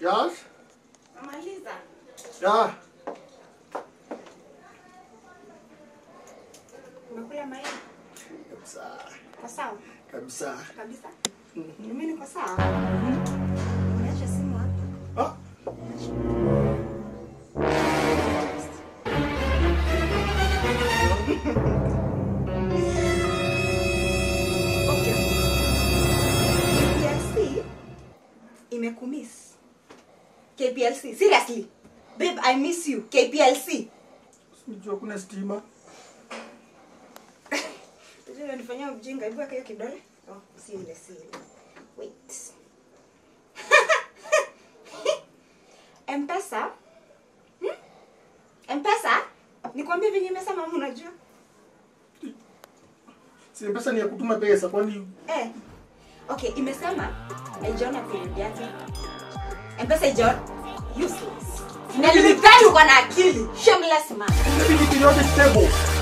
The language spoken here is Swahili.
Yes? Namaliza. Yeah. Umekula mayai? Kabisa. Kwa sawa? Kabisa. Kabisa. Mimi niko sawa. Niache simu hapa. Ah, Okay. KPLC imekumiss. KPLC, seriously. Babe, I miss you. KPLC. sijua kuna stima. Sijui unanifanyia ujinga. Hebu weka hiyo kidole. Oh, si ile, si ile. Wait. Mpesa? Hmm? Mpesa? Nikwambie venye imesema ama unajua? Si pesa ni ya kutuma pesa kwani Eh. Okay, imesema haijaona period yake. Mpesa haijaona useless. Na nilidhani uko na akili. Shameless man. Maybe ni periodic table.